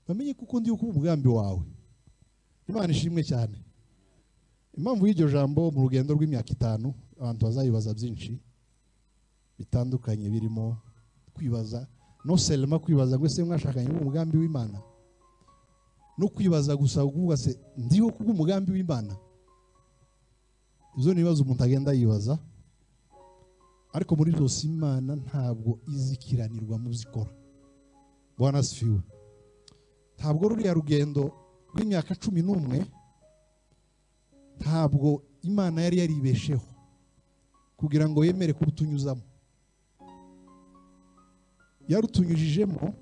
bamenye kuko ndi kuba umugambi wawe imana ishimwe cyane impamvu y'iryo jambo mu rugendo rw'imyaka itanu abantu bazayibaza byinshi bitandukanye birimo kwibaza no selema kwibaza ngo ese mwashakanye umugambi w'imana no kwibaza gusa kuvuga se ndiho kubwo umugambi w'imana izo ni ibibazo umuntu agenda yibaza ariko muri byose imana ntabwo izikiranirwa mu zikora bwana sifiwe ntabwo ruriya rugendo rw'imyaka cumi n'umwe ntabwo imana yari yaribesheho kugira ngo yemere kurutunyuzamo yarutunyujijemo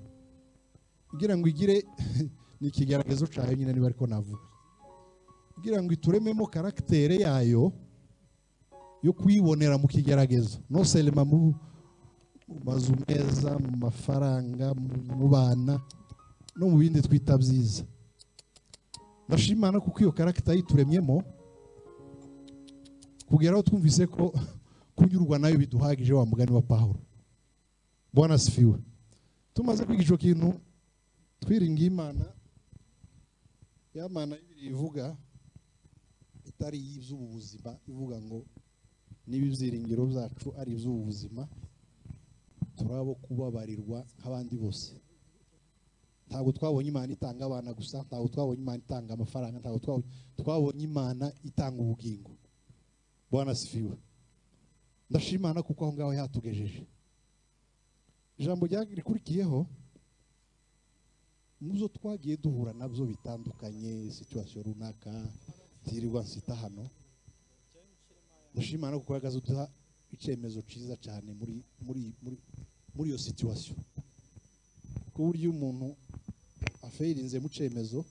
kugira ngo igire ni ikigaragazo cyayo nyine niba ariko navuga kugira ngo iturememo karakitere yayo yo kuyibonera mu kigeragezo no selema mu mu mazu meza mu mafaranga mu- mu bana no mu bindi twita byiza ndashimana kuko iyo karagita yituremyemo kugera aho twumvise ko kunyurwa nayo biduhagije wa mugani wa pawulo bwana sifiwe tumaze kwiga icyo kintu twiringiye imana ya mana y'ibiri ivuga itari iby'ubu buzima ivuga ngo niba ibyiringiro byacu ari iby'ubu buzima turabo kubabarirwa nk'abandi bose ntabwo twabonye imana itanga abana gusa ntabwo twabonye imana itanga amafaranga ntabwo twabonye twabonye imana itanga ubugingo bwana sifiwe ndashimana kuko aho ngaho yatugejeje ijambo rya- rikurikiyeho mu zo twagiye duhura nabyo bitandukanye situwasiyo runaka ntirirwa nsita hano ndashimana kuko uhagaze uduha icyemezo cyiza cyane muri muri muri muri iyo situwasiyo ku buryo umuntu afeyirinze mu cyemezo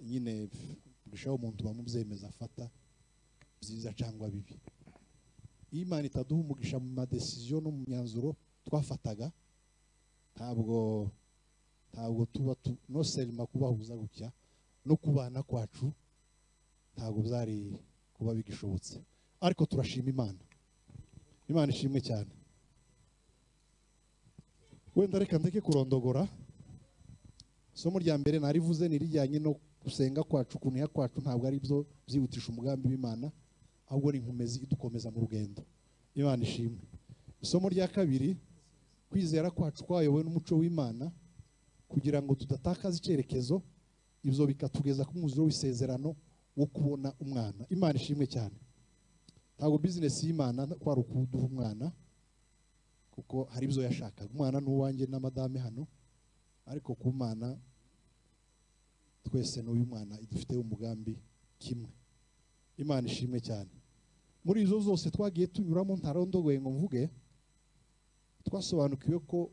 nyine gushaho umuntu bamubyemeza afata byiza cyangwa bibi iyo imana itaduha umugisha mu madesiziyo no mu myanzuro twafataga ntabwo ntabwo tuba tu no selima kubahuza gutya no kubana kwacu ntabwo byari kuba bigishobotse ariko turashima imana imana ishimwe cyane wenda reka ndeke kurondogora isomo rya mbere narivuze ni rijyanye no gusenga kwacu kuniha kwacu ntabwo ari byo byihutisha umugambi w'imana ahubwo ni inkomezi idukomeza mu rugendo imana ishimwe isomo rya kabiri kwizera kwacu kwayobowe n'umuco w'imana kugira ngo tudatakaza icyerekezo ibyo bikatugeza ku mwuzuro w'isezerano wo kubona umwana imana ishimwe cyane ntabwo bizinesi y'imana kwari ukuduha umwana kuko hari ibyo yashakaga umwana ni uwanjye na madame hano ariko ku mwana twese n'uyu mwana idufite umugambi kimwe imana ishimwe cyane muri izo zose twagiye tunyuramo ntarondogoye ngo mvuge twasobanukiwe ko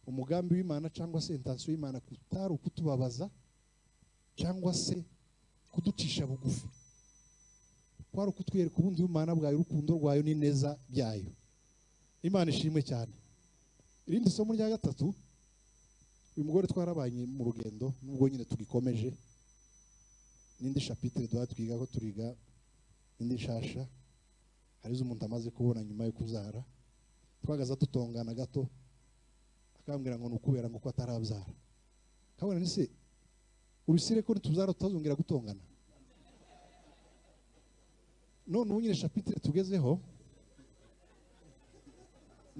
umugambi w'imana cyangwa se intansiyo y'imana kutari ukutubabaza cyangwa se kuducisha bugufi kwari ukutwereka ubundi bw'imana bwayo urukundo rwayo n'ineza byayo imana ishimwe cyane irindi somo rya gatatu uyu mugore twarabanye mu rugendo nubwo nyine tugikomeje n'indi shapitire duha twiga ko turiga indi nshasha hari izo umuntu amaze kubona nyuma yo kuzara twagaza dutongana gato akambwira ngo ni ukubera ngo ko atarabyara kabona ni se urusire ko nituzara tutazongera gutongana none ubu nyine shapitire tugezeho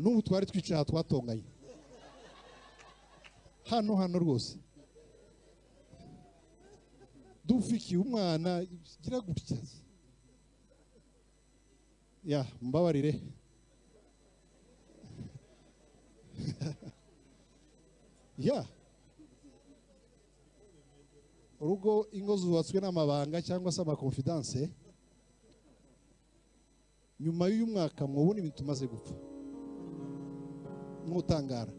n'ubu twari twicaye aha twatonganye hano hano rwose dufikiye umwana gira gutya ya mbabarire ya urugo ingo zubatswe n'amabanga cyangwa se amakonfidanse nyuma y'uyu mwaka mwubona ibintu tumaze gupfa mwutangara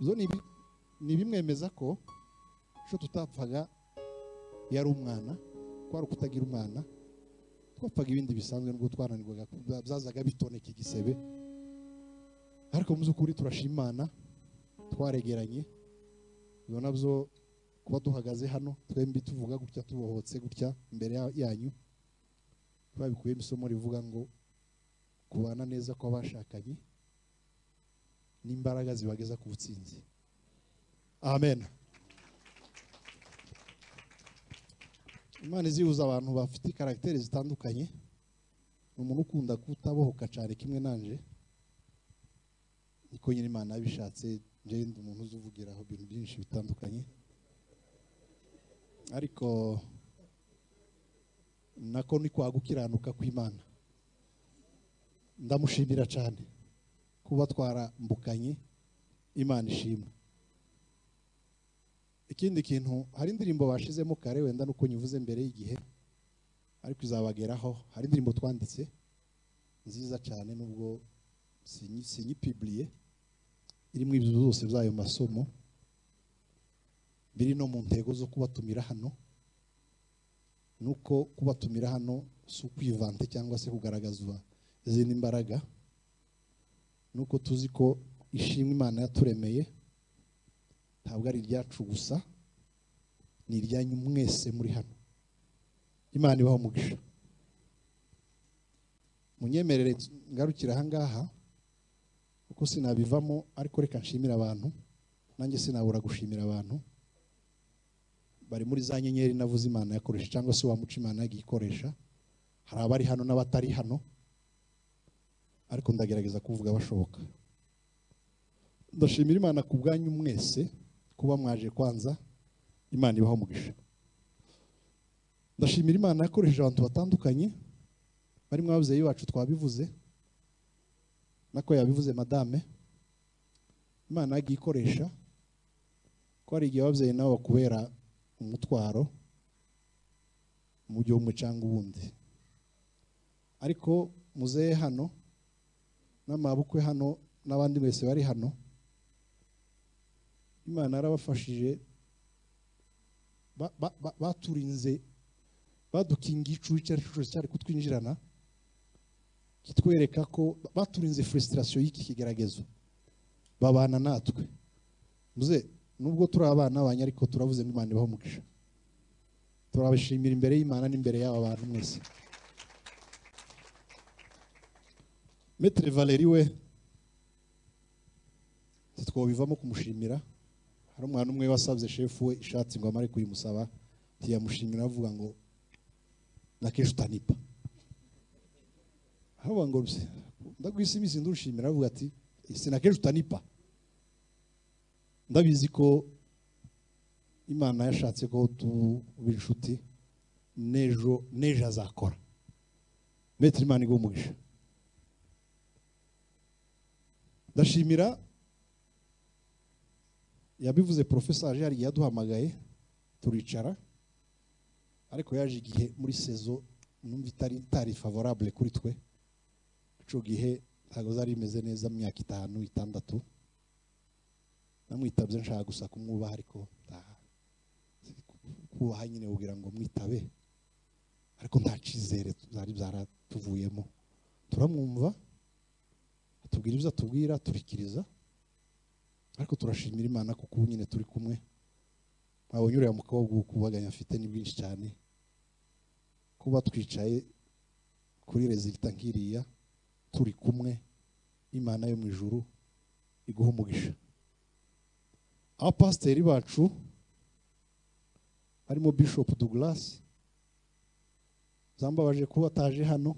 izo ni ibi- ni ibimwemeza ko icyo tutapfaga yari umwana kwari ukutagira umwana twapfaga ibindi bisanzwe nubwo twaranirwaga byazaga bitoneka igisebe ariko mu by'ukuri turashimana twaregeranye ibyo nabyo kuba duhagaze hano twembi tuvuga gutya tubohotse gutya imbere ya- yanyu twabikuyemo isomo rivuga ngo kubana neza kw'abashakanye n'imbaraga zibageza ku butsinzi amen imana izihuza abantu bafite karagiteri zitandukanye ni umuntu ukunda kutabohoka cyane kimwe nanje niko nyine imana yabishatse njye ndi umuntu uzi uvugiraho ibintu byinshi bitandukanye ariko nako ni kwa gukiranuka kw'imana ndamushimira cyane kuba twarambukanye imana ishimwe ikindi kintu hari indirimbo bashizemo kare wenda nuko nyivuze mbere y'igihe ariko izabageraho hari indirimbo twanditse nziza cyane nubwo sinyi- sinyipiburiye irimo ibyo byose by'ayo masomo biri no mu ntego zo kubatumira hano nuko kubatumira hano si ukwivante cyangwa se kugaragaza izindi mbaraga nuko tuzi ko ishimwe imana yaturemeye ntabwo ari iryacu gusa ni iryanyu mwese muri hano imana ibaho umugisha munyemerere ngarukira ahangaha kuko sinabivamo ariko reka nshimire abantu nanjye sinabura gushimira abantu bari muri za nyenyeri navuze imana yakoresha cyangwa se wamuca imana yagiye ikoresha hari abari hano n'abatari hano ariko ndagerageza kuvuga abashoboka ndashimira imana ku bwanyu mwese kuba mwaje kwanza imana ibaho umugisha ndashimira imana yakoresheje abantu batandukanye barimo ababyeyi bacu twabivuze nako yabivuze madame imana yagiye ikoresha ko hari igihe ababyeyi nabo bakubera umutwaro mu gihe umwe cyangwa ubundi ariko muzehe hano n'amabukwe hano n'abandi bose bari hano imana yarabafashije ba- ba- ba- baturinze badukingiye icuho icyo ari cyo cyose cyari kutwinjirana kitwereka ko baturinze frustration y'iki kigeragezo babana natwe muze nubwo turi abana banyu ariko turavuze ngo imana ibaho umugisha turabashimira imbere y'imana n'imbere y'aba bantu mwese metere valeri we ntitwabivamo kumushimira hari umwana umwe wasabye shefu we ishati ngo amare kuyimusaba ntiyamushimira avuga ngo na kenshi utanipa avuga ngo ruse ndagwisa iminsi ndushimira avuga ati isi na kenshi utanipa ndabizi ko imana yashatse ko tuba inshuti n'ejo n'ejo azakora metero imana iguha umugisha ndashimira yabivuze porofesaje hari igihe yaduhamagaye turicara ariko yaje igihe muri sezo numva itari itari favorable kuri twe ico gihe ntabwo zari imeze neza mu myaka itanu itandatu namwitabye nshaka gusa kumwubaha ariko nta- kubaha nyine ubwira ngo mwitabe ariko nta cyizere zari byaratuvuyemo turamwumva atubwira ibyo atubwira turikiriza ariko turashimira imana kuko ubu nyine turi kumwe wabonye uriya mukobwa ukubaganya afite ni bwinshi cyane kuba twicaye kuri rezilita nk'iriya turi kumwe imana yo mu ijuru iguha umugisha abapasiteri bacu harimo bishop douglas zambabaje kuba ataje hano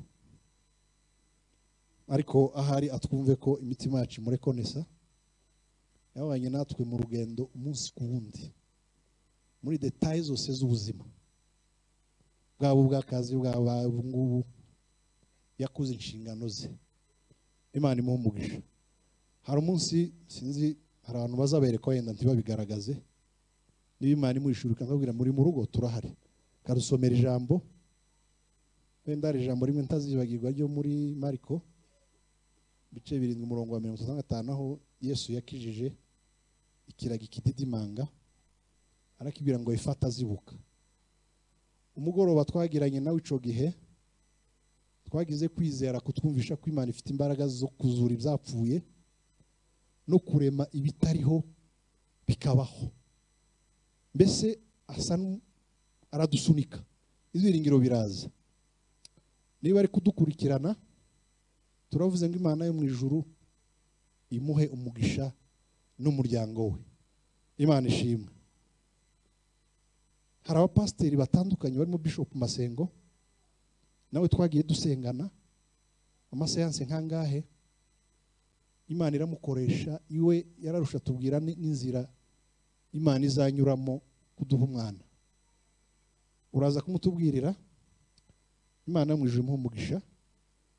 ariko ahari atwumve ko imitima yacu imurekonesa yabanye natwe mu rugendo umunsi ku wundi muri detaye zose z'ubuzima bwaba ubw'akazi bwaba ubungubu yakuze inshingano ze imana imuha umugisha hari umunsi sinzi hari abantu bazabereka wenda ntibabigaragaze niba imana imuhishura ikambabwira muri mu rugo turahari karusomera ijambo wenda hari ijambo rimwe ntazibagirwa ryo muri mariko ibice birindwi umurongo wa mirongo itatu na gatanu aho yesu yakijije ikirago ikididimanga arakibwira ngo ifata azibuka umugoroba twagiranye nawe icyo gihe twagize kwizera kutwumvisha ko imana ifite imbaraga zo kuzura ibyapfuye no kurema ibitariho bikabaho mbese asa n'u- aradusunika ibyiringiro biraza niba ari kudukurikirana turavuze ngo imana yo mu ijuru imuhe umugisha n'umuryango we imana ishimwe hari abapasiteri batandukanye barimo bishop masengo nawe twagiye dusengana amaseanse nkangahe imana iramukoresha iwe yararusha tubwira ni- n'inzira imana izanyuramo kuduha umwana uraza kumutubwirira imana yo mu ijuru imuha umugisha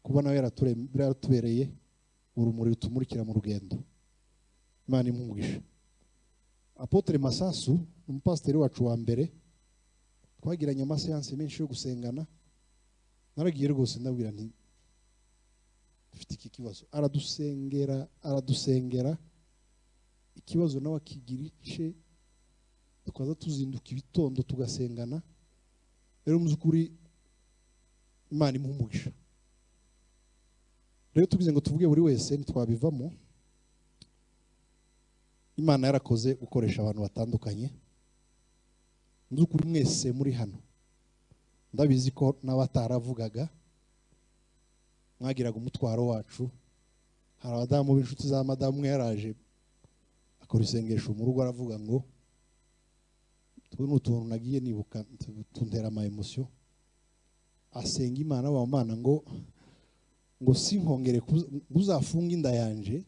kuba nawe yarature- yaratubereye urumuri rutumurikira mu rugendo imana imuha umugisha apotre masasu ni umupasiteri wacu wa mbere twagiranye amaseanse menshi yo gusengana naragiye rwose ndabwira nti dufite iki kibazo aradusengera aradusengera ikibazo nawe akigira ice tukaza tuzinduka ibitondo tugasengana rero mu by'ukuri imana imuha umugisha rero tugize ngo tuvuge buri wese ntitwabivamo imana yarakoze gukoresha abantu batandukanye mu by'ukuri mwese muri hano ndabizi ko n'abataravugaga mwagiraga umutwaro wacu hari abadamu b'inshuti za madamu umwe yaraje akora isengesho mu rugo aravuga ngo utu ni utuntu nagiye nibuka tuntera ama emosiyo asenga imana abamana ngo ngo sinkongere kuza- ngo uzafunge inda yanje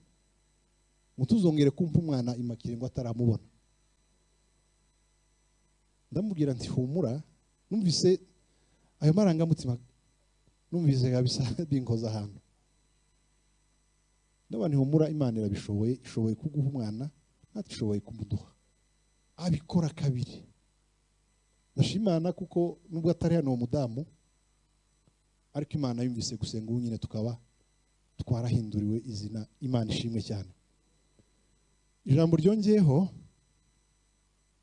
ngo tuzongere kumva umwana imakire ngo ataramubona ndamubwira nti humura numvise ayo marangamutima numvise kabisa binkoza ahantu n'abantu humura imana irabishoboye ishoboye kuguha umwana natwe ishoboye kumuduha abikora kabiri ndashimana kuko nubwo atari hano uwo mudamu ariko imana yumvise gusenga ubu nyine tukaba twarahinduriwe izina imana ishimwe cyane ijambo ryongeyeho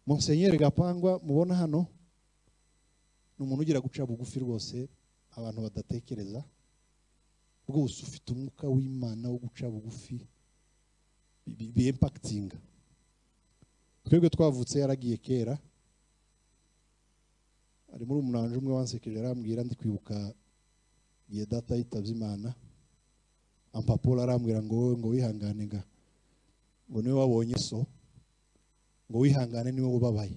Monsenyeri Gapangwa mubona hano ni umuntu ugira guca bugufi rwose abantu badatekereza rwose ufite umwuka w'imana wo guca bugufi bimpakitinga twebwe twavutse yaragiye kera ari muri umunanje umwe wansekeje arambwira ndi kwibuka igihe data yitabye imana ampapuro arambwira ngo wowe ngo wihangane nga ngo niwe wabonye so ngo wihangane niwe ubabaye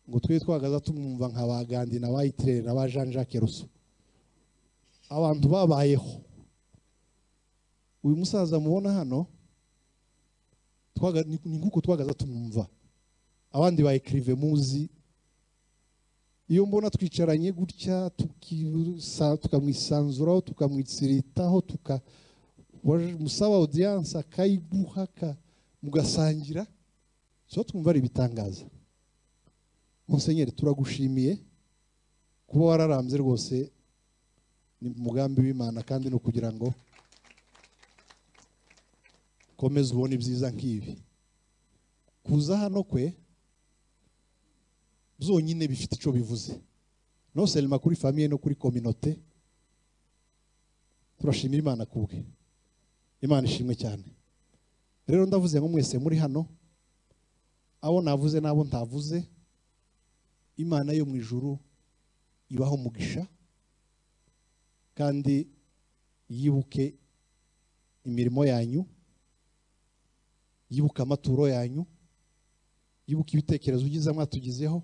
ngo twe twagaza tumwumva nka ba gandi na ba itirere na ba jean jacques russo abantu babayeho uyu musaza mubona hano twaga- ni ni nk'uko twagaza tumwumva abandi ba ekirive muzi iyo mbona twicaranye gutya tukirusa- tukamwisanzuraho tukamwitsiritaho tuka waje- musaba audience akayiguha aka- mugasangira so twumva ari ibitangaza musenyeri turagushimiye kuba wararambye rwose ni umugambi w'imana kandi ni ukugira ngo komeza ubone ibyiza nk'ibi kuza hano kwe byonyine bifite icyo bivuze no selima kuri famiye no kuri kominote turashimira imana kubwe imana ishimwe cyane rero ndavuze ngo mwese muri hano abo navuze n'abo ntavuze imana yo mu ijuru ibaho umugisha kandi yibuke imirimo yanyu yibuke amaturo yanyu yibuke ibitekerezo byiza mwatugizeho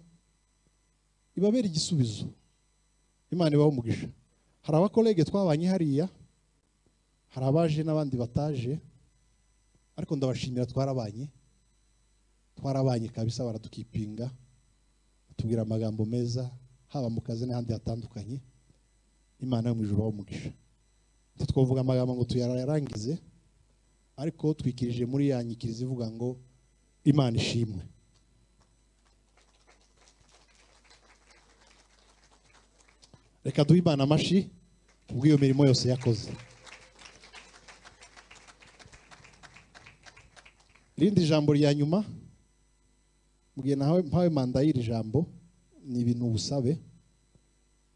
ibabere igisubizo imana ibaho umugisha hari abakorege twabanye hariya hari abaje n'abandi bataje ariko ndabashimira twarabanye twarabanye kabisa baradukipinga batubwira amagambo meza haba mu kazi n'ahandi hatandukanye imana yo mu ijoro umugisha twavuga amagambo ngo tuyarangize ariko twikirije muri ya nyikirizo ivuga ngo imana ishimwe reka duhe imana amashyi kubw'iyo mirimo yose yakoze irindi jambo rya nyuma mu gihe nawe mpawe manda y'iri jambo ni ibintu ubusabe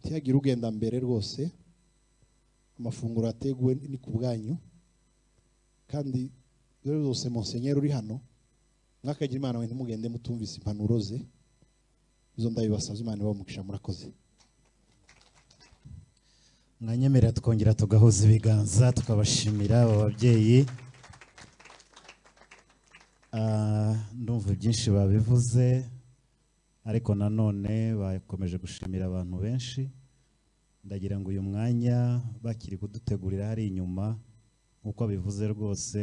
ntihagire ugenda mbere rwose amafunguro ateguwe ni ku bwanyu kandi rero zose monsenyeri uri hano mwakagira imana wenda mugende mutumvise impanuro ze izo ndabibasabye imana ibamugisha murakoze mwanyemera twongera tugahuza ibiganza tukabashimira aba babyeyi Ah, ndumva byinshi babivuze ariko nanone bakomeje gushimira abantu benshi ndagira ngo uyu mwanya bakiri kudutegurira hari inyuma nk'uko bivuze rwose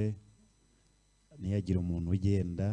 ntiyagire umuntu ugenda